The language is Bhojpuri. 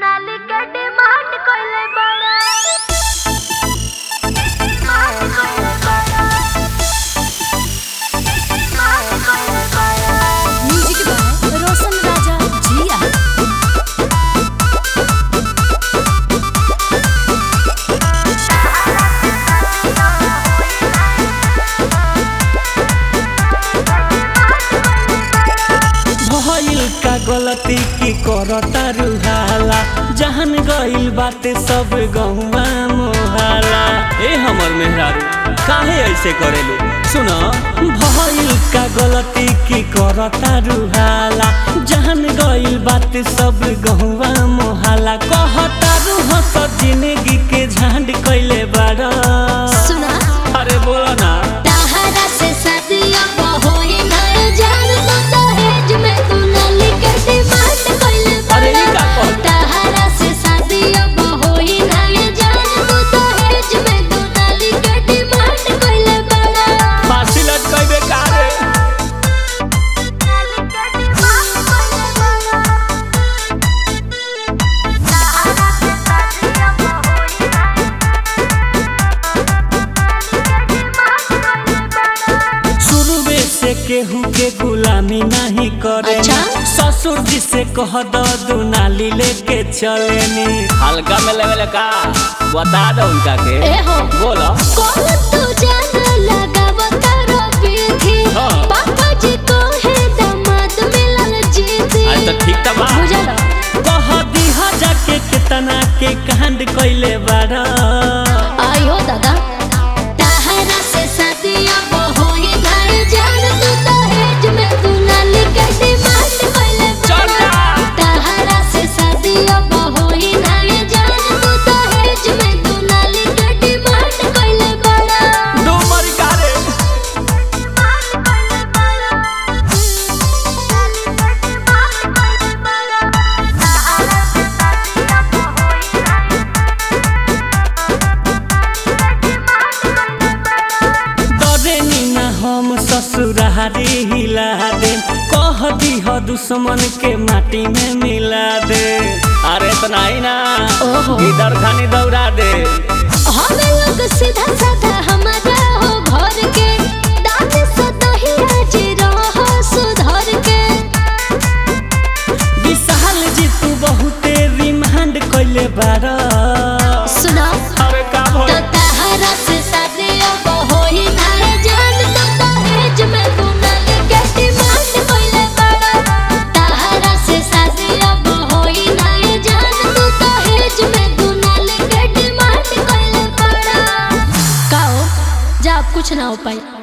दुनाली के डिमांड कइले बड़ा डिमांड कइले बड़ा डिमांड कइले बड़ा म्यूजिक बाय रोशन राजा जिया भइल का गलती की करता रुहाला जहन गइल बाते सब गहुआ मोहाला ए हमर मेहरारू काहे ऐसे करेलू सुन भइल का गलती की करता रुहाला जहन गइल बाते सब गहुआ मोहाला कहता रूह सब जिंदगी के झांड कइले बाड़ा सुना अरे बोला ना ताहरा से सदियों को होई नए जान तो दहेज में दुनाली के डिमांड कइले अरे ई का बड़ा कहत? ताहरा से सदियों को होई नए जान तो दहेज में दुनाली के डिमांड कइले बड़ा फांसी लटकइबे का रे दुनाली के डिमांड कइले बड़ा सहारा से शादियां होई ना दुनाली के डिमांड कइले बड़ा शुरुए से केहू के गुलामी नहीं करे अच्छा? ससुर जी से कह दो दुनाली लेके चलेनी हल्का में लेवल का बता दो उनका के ए हो बोलो कौन तू जान लगाव तारो पीठी हाँ। पापा जी को है दामाद मिलल जीती आज तो ठीक था बा बुझल कह दीहा जाके कितना के कांड कइले बाड़ा आयो दादा ताहरा से सदियों को होई घर जान तू दहेज में दुलाली के डिमांड कइले चल बड़ा जा। ताहरा से सदियों को होई घर जान तू दहेज में दुलाली के डिमांड कइले बड़ा दो मरी का रे डरे ना हम ससुरारी हिला दे कह दीह दुश्मन के माटी में मिला दे अरे इतना ही ना ओहो। इधर खानी दौड़ा दे हम लोग सीधा साधा हमारा हो घर के दान से दही आज रहो सुधर के विशाल जी तू बहुते रिमांड कइले बारा सुना अरे का तो भइल ताहरा से शादियों को होई नारे जान तो दहेज में दुनाली के डिमांड कइले बड़ा ताहरा से शादियों को होई नारे जान तो दहेज में दुनाली के डिमांड कइले बड़ा काओ जा अब कुछ ना हो पाई